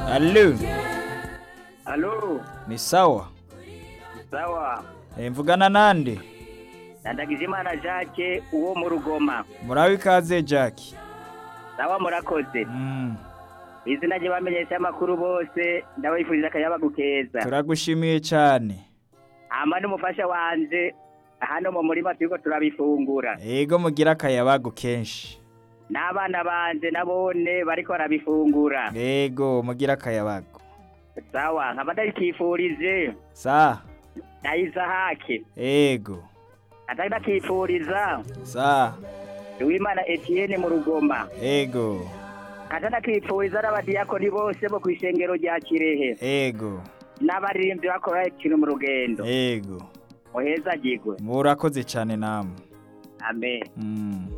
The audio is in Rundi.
Allo, Halo, ni sawa? sawa. Eh, mvugana nande? Ndagizimana Jacques uwo mu Rugoma. Murabe ikaze Jack. Sawa murakoze. Mm, Izina rye bamenyesha amakuru bose ndabifuriza akayabagu keza. turagushimiye cyane. Hama n'umufasha wanje hano mu murima turiko turabifungura. Ego mugira akayabagu kenshi. N'abana banje nabone bariko barabifungura. Ego mugira akayabagu. Sawa, nkaba ndabikifurije. Sa, Ndayisahake. ego. Atari ndakifuriza. Sa, Uwimana Etienne mu Rugoma. ego. Kata ndakifuriza n'abadiyakoni bose bo kw'ishengero rya Kirehe. Ego. N'abaririmbyi bakora ikintu mu rugendo. Ego. Muheza gigwe. Murakoze cyane namwe. Amen. Mm.